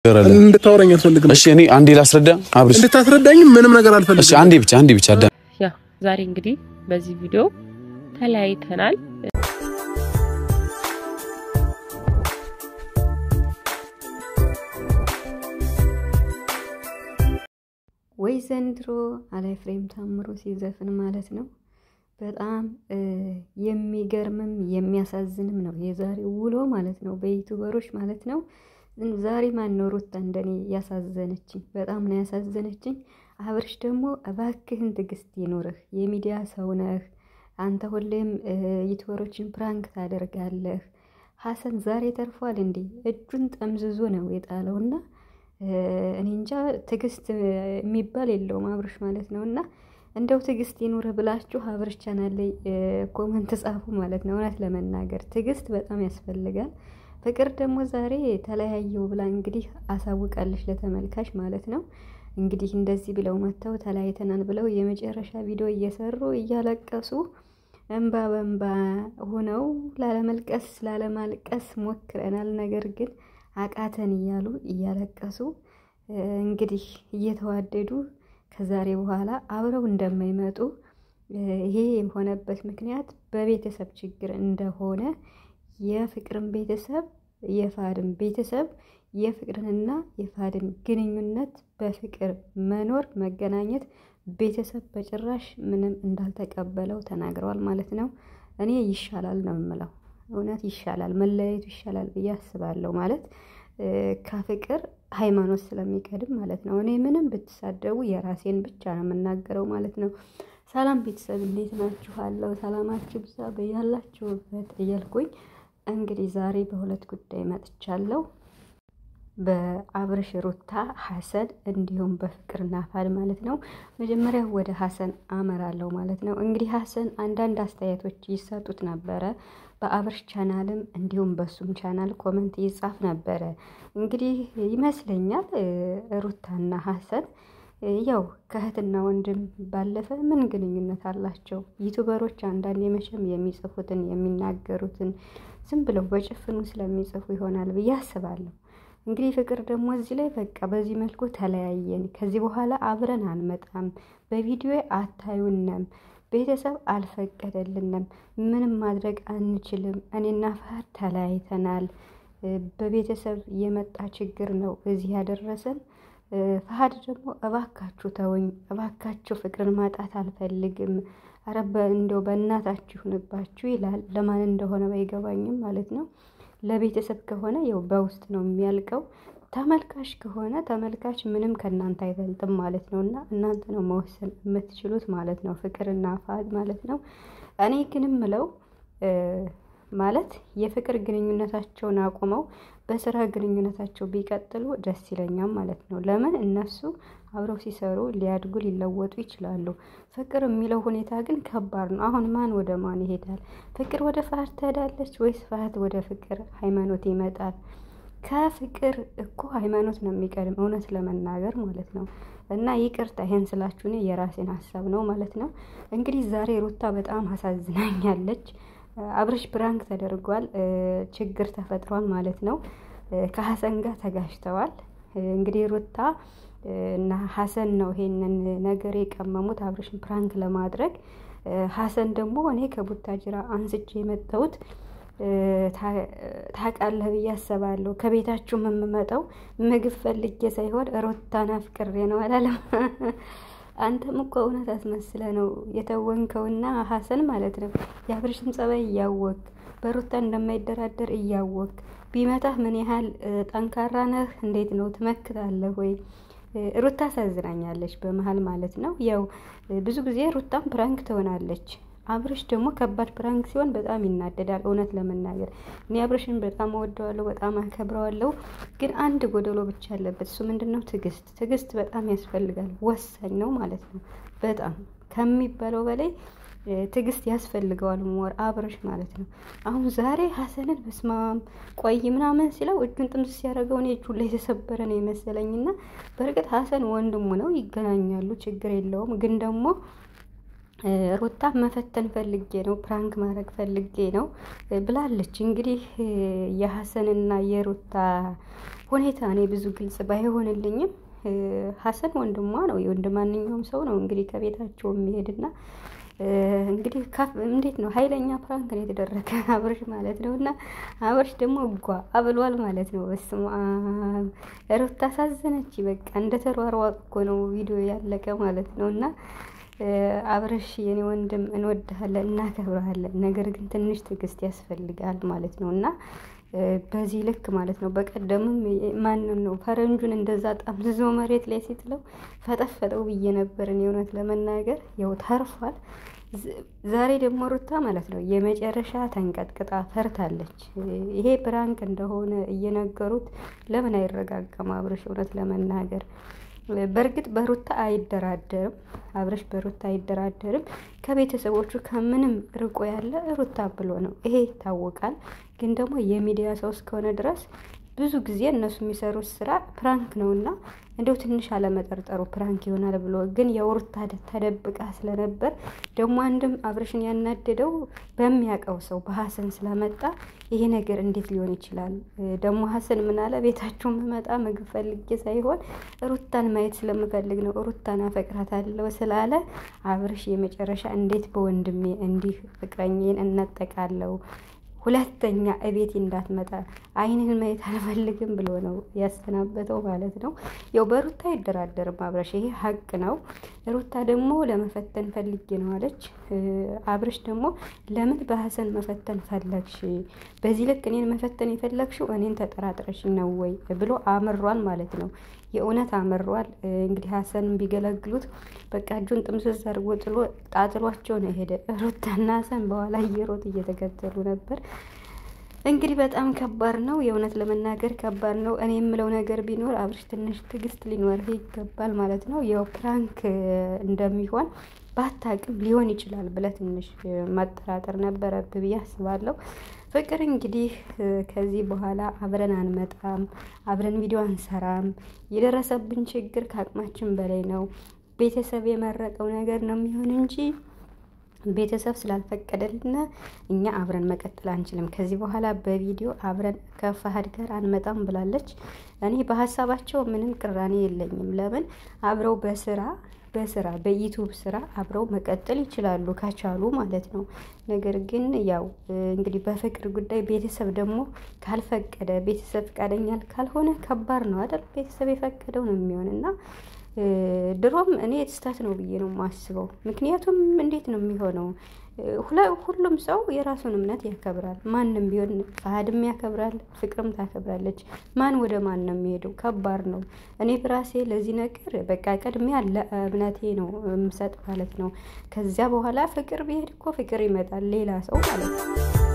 እንድታወራኝ አልፈልግም። እሺ እኔ አንዴ ላስረዳ አብርሽ። እንድታስረዳኝ ምንም ነገር እሺ አልፈልግም። አንዴ ብቻ አንዴ ብቻ አዳ ያ ዛሬ እንግዲህ በዚህ ቪዲዮ ተለያይተናል። ወይ ዘንድሮ አላይ ፍሬም ታምሮ ሲዘፍን ማለት ነው። በጣም የሚገርምም የሚያሳዝንም ነው የዛሬው ውሎ ማለት ነው፣ በዩቱበሮች ማለት ነው። ዛሬ ማን ነው ሩታ እንደኔ ያሳዘነችኝ? በጣም ነው ያሳዘነችኝ። አብርሽ ደግሞ እባክህን ትዕግስት ይኑርህ፣ የሚዲያ ሰው ነህ አንተ፣ ሁሌም ዩቱበሮችን ፕራንክ ታደርጋለህ። ሀሰን ዛሬ ተርፏል እንዴ? እጁን ጠምዝዞ ነው የጣለውና እኔ እንጃ ትዕግስት የሚባል የለውም አብርሽ ማለት ነው። እና እንደው ትዕግስት ይኑር ብላችሁ አብርሽ ቻናል ላይ ኮመንት ጻፉ ማለት ነው። እውነት ለመናገር ትዕግስት በጣም ያስፈልጋል። ፍቅር ደግሞ ዛሬ ተለያየው ብላ እንግዲህ አሳውቃለች ለተመልካች ማለት ነው። እንግዲህ እንደዚህ ብለው መጥተው ተለያይተናል ብለው የመጨረሻ ቪዲዮ እየሰሩ እያለቀሱ እንባ በእንባ ሆነው ላለመልቀስ ላለማልቀስ ሞክረናል ነገር ግን አቃተን እያሉ እያለቀሱ እንግዲህ እየተዋደዱ ከዛሬ በኋላ አብረው እንደማይመጡ ይሄ የሆነበት ምክንያት በቤተሰብ ችግር እንደሆነ የፍቅርን ቤተሰብ የፋድን ቤተሰብ የፍቅርንና የፋድን ግንኙነት በፍቅር መኖር መገናኘት ቤተሰብ በጭራሽ ምንም እንዳልተቀበለው ተናግረዋል ማለት ነው። እኔ ይሻላል ነው የምለው እውነት ይሻላል፣ መለያየቱ ይሻላል ብዬ አስባለሁ። ማለት ከፍቅር ሃይማኖት ስለሚቀድም ማለት ነው። እኔ ምንም ብትሳደቡ የራሴን ብቻ ነው የምናገረው ማለት ነው። ሰላም ቤተሰብ እንዴት ናችኋለሁ? ሰላማችሁ ብዛ በያላችሁበት እያልኩኝ እንግዲህ ዛሬ በሁለት ጉዳይ መጥቻለሁ። በአብርሽ ሩታ ሀሰን እንዲሁም በፍቅርና ፋድ ማለት ነው። መጀመሪያ ወደ ሀሰን አመራለሁ ማለት ነው። እንግዲህ ሀሰን አንዳንድ አስተያየቶች ይሰጡት ነበረ በአብርሽ ቻናልም እንዲሁም በሱም ቻናል ኮመንት ይጻፍ ነበረ። እንግዲህ ይመስለኛል ሩታና ሀሰን ያው ከእህትና ወንድም ባለፈ ምን ግንኙነት አላቸው? ዩቱበሮች አንዳንድ የመቼም የሚጽፉትን የሚናገሩትን ዝም ብለው በጭፍኑ ስለሚጽፉ ይሆናል ብዬ አስባለሁ። እንግዲህ ፍቅር ደግሞ እዚህ ላይ በቃ በዚህ መልኩ ተለያየን፣ ከዚህ በኋላ አብረን አንመጣም፣ በቪዲዮ አታዩንም፣ ቤተሰብ አልፈቀደልንም፣ ምንም ማድረግ አንችልም፣ እኔና ፈህድ ተለያይተናል፣ በቤተሰብ የመጣ ችግር ነው እዚህ ያደረሰን። ፈሀድ ደግሞ እባካችሁ ተወኝ፣ እባካችሁ ፍቅርን ማጣት አልፈልግም፣ አረ እንደው በእናታችሁ ይሁንባችሁ ይላል። ለማን እንደሆነ ባይገባኝም ማለት ነው። ለቤተሰብ ከሆነ ያው በውስጥ ነው የሚያልቀው። ተመልካች ከሆነ ተመልካች ምንም ከእናንተ አይበልጥም ማለት ነው። እና እናንተ ነው መወሰን የምትችሉት ማለት ነው፣ ፍቅርና ፈሀድ ማለት ነው። እኔ ግን ምለው ማለት የፍቅር ግንኙነታቸውን አቁመው በስራ ግንኙነታቸው ቢቀጥሉ ደስ ይለኛል ማለት ነው። ለምን እነሱ አብረው ሲሰሩ ሊያድጉ ሊለወጡ ይችላሉ። ፍቅር የሚለው ሁኔታ ግን ከባድ ነው። አሁን ማን ወደ ማን ይሄዳል? ፍቅር ወደ ፈሀድ ትሄዳለች ወይስ ፈሀድ ወደ ፍቅር ሃይማኖት ይመጣል? ከፍቅር እኮ ሃይማኖት ነው የሚቀድም እውነት ለመናገር ማለት ነው። እና ይቅርታ ይሄን ስላችሁ እኔ የራሴን ሀሳብ ነው ማለት ነው። እንግዲህ ዛሬ ሩታ በጣም አሳዝናኛለች። አብርሽ ፕራንክ ተደርጓል። ችግር ተፈጥሯል ማለት ነው። ከሀሰን ጋር ተጋጅተዋል። እንግዲህ ሩታ እና ሀሰን ነው ይሄንን ነገር የቀመሙት አብርሽን ፕራንክ ለማድረግ። ሀሰን ደግሞ እኔ ከቡታጅራ አንስቼ የመጣሁት ታውቃለህ ብዬ አስባለሁ። ከቤታችሁ የምመጣው ምግብ ፈልጌ ሳይሆን ሩታን አፍቅሬ ነው አላለም። አንተም እኮ እውነት አስመስለ ነው የተወንከውና ሀሰን ማለት ነው። የአብርሽን ጸባይ እያወቅ በሩታ እንደማይደራደር እያወቅ ቢመታህ ምን ያህል ጠንካራ ነህ? እንዴት ነው ትመክታለህ ወይ? ሩታ አሳዝናኛለች በመሀል ማለት ነው። ያው ብዙ ጊዜ ሩታም ፕራንክ ትሆናለች። አብርሽ ደግሞ ከባድ ፕራንክ ሲሆን በጣም ይናደዳል። እውነት ለመናገር እኔ አብርሽን በጣም እወደዋለሁ፣ በጣም አከብረዋለሁ። ግን አንድ ጎደሎ ብቻ አለበት። እሱ ምንድን ነው? ትዕግስት። ትዕግስት በጣም ያስፈልጋል፣ ወሳኝ ነው ማለት ነው። በጣም ከሚባለው በላይ ትዕግስት ያስፈልገዋል። ሞር አብርሽ ማለት ነው። አሁን ዛሬ ሀሰንን በስማም ቆይ ምናምን ሲለው እጁን ጥምስ ሲያደርገው እኔ እጁ ላይ የተሰበረ ነው የመሰለኝና በእርግጥ ሀሰን ወንድሙ ነው፣ ይገናኛሉ፣ ችግር የለውም ግን ደግሞ ሩታ መፈተን ፈልጌ ነው፣ ፕራንክ ማድረግ ፈልጌ ነው ብላለች። እንግዲህ የሀሰንና የሩታ ሁኔታ እኔ ብዙ ግልጽ ባይሆንልኝም ሀሰን ወንድሟ ነው፣ የወንድ ማንኛውም ሰው ነው እንግዲህ ከቤታቸው የሚሄድና እንግዲህ እንዴት ነው ኃይለኛ ፕራንክ ነው የተደረገ አብርሽ ማለት ነው። እና አብርሽ ደግሞ እጓ አብሏል ማለት ነው። በስመ አብ ሩታ አሳዘነች። በቃ እንደ ተሯሯጥ እኮ ነው ቪዲዮ ያለቀ ማለት ነው። እና አብርሽ የኔ ወንድም እንወድሃለን፣ እናከብረሃለን። ነገር ግን ትንሽ ትዕግስት ያስፈልጋል ማለት ነው እና በዚህ ልክ ማለት ነው። በቀደምም ማንን ነው ፈረንጁን እንደዛ ጠምዝዞ መሬት ላይ ሲጥለው ፈጠፈጠው ብዬ ነበርን። የእውነት ለመናገር ያው ተርፏል። ዛሬ ደግሞ ሩታ ማለት ነው የመጨረሻ ተንቀጥቅጣ ፈርታለች። ይሄ ፕራንክ እንደሆነ እየነገሩት ለምን አይረጋጋም አብርሽ? እውነት ለመናገር በእርግጥ በሩታ አይደራደርም አብርሽ በሩታ አይደራደርም። ከቤተሰቦቹ ከምንም ርቆ ያለ ሩታ ብሎ ነው፣ ይሄ ይታወቃል። ግን ደግሞ የሚዲያ ሰው እስከሆነ ድረስ ብዙ ጊዜ እነሱ የሚሰሩት ስራ ፕራንክ ነው እና እንደው ትንሽ አለመጠርጠሩ ፕራንክ ይሆናል ብሎ ግን የሩታ ተደብቃ ስለነበር ደግሞ አንድም አብርሽን ያናደደው በሚያውቀው ሰው በሀሰን ስለመጣ ይሄ ነገር እንዴት ሊሆን ይችላል? ደግሞ ሀሰን ምን አለ? ቤታችሁ መመጣ ምግብ ፈልጌ ሳይሆን ሩታን ማየት ስለምፈልግ ነው፣ ሩታን አፈቅራታለሁ ስላለ አብርሽ የመጨረሻ እንዴት በወንድሜ እንዲህ ፍቅረኝን እነጠቃለሁ ሁለተኛ እቤት እንዳትመጣ አይንህን ማየት አልፈልግም ብሎ ነው ያሰናበተው ማለት ነው። ያው በሩታ አይደራደርም አብረሽ፣ ይሄ ሀቅ ነው። ሩታ ደግሞ ለመፈተን ፈልጌ ነው አለች። አብረሽ ደግሞ ለምን በሀሰን መፈተን ፈለግሽ? በዚህ ልክ እኔን መፈተን የፈለግሽው እኔን ተጠራጥረሽ ነው ወይ ብሎ አምሯል ማለት ነው። የእውነት አምሯል። እንግዲህ ሀሰንን ቢገለግሉት በቃ እጁን ጥምዝዝ አድርጎ ጥሎ ጣጥሏቸው ነው ሄደ። ሩታና ሀሰን በኋላ እየሮጥ እየተከተሉ ነበር። እንግዲህ በጣም ከባድ ነው። የእውነት ለመናገር ከባድ ነው። እኔ የምለው ነገር ቢኖር አብርሽ ትንሽ ትዕግስት ሊኖርህ ይገባል ማለት ነው። ያው ፕራንክ እንደሚሆን ባታቅም ሊሆን ይችላል ብለህ ትንሽ መጠራጠር ነበረብህ ብዬ አስባለሁ። ፍቅር እንግዲህ ከዚህ በኋላ አብረን አንመጣም፣ አብረን ቪዲዮ አንሰራም። የደረሰብን ችግር ከአቅማችን በላይ ነው። ቤተሰብ የመረጠው ነገር ነው የሚሆን እንጂ ቤተሰብ ስላልፈቀደልና እኛ አብረን መቀጠል አንችልም። ከዚህ በኋላ በቪዲዮ አብረን ከፋሃድ ጋር አንመጣም ብላለች። እኔ በሀሳባቸው ምንም ቅራኔ የለኝም። ለምን አብረው በስራ በስራ በዩቱብ ስራ አብረው መቀጠል ይችላሉ ከቻሉ ማለት ነው። ነገር ግን ያው እንግዲህ በፍቅር ጉዳይ ቤተሰብ ደግሞ ካልፈቀደ ቤተሰብ ፈቃደኛ ካልሆነ ከባድ ነው አይደል? ቤተሰብ የፈቀደው ነው የሚሆን እና ድሮም እኔ ስህተት ነው ብዬ ነው የማስበው። ምክንያቱም እንዴት ነው የሚሆነው? ሁሉም ሰው የራሱን እምነት ያከብራል። ማንም ቢሆን ፈሀድም ያከብራል፣ ፍቅርም ታከብራለች። ማን ወደ ማን ነው የሚሄደው? ከባድ ነው። እኔ ብራሴ ለዚህ ነገር በቃ ቅድሚያ ለእምነቴ ነው የምሰጥ ማለት ነው። ከዚያ በኋላ ፍቅር ቢሄድ እኮ ፍቅር ይመጣል፣ ሌላ ሰው ማለት ነው።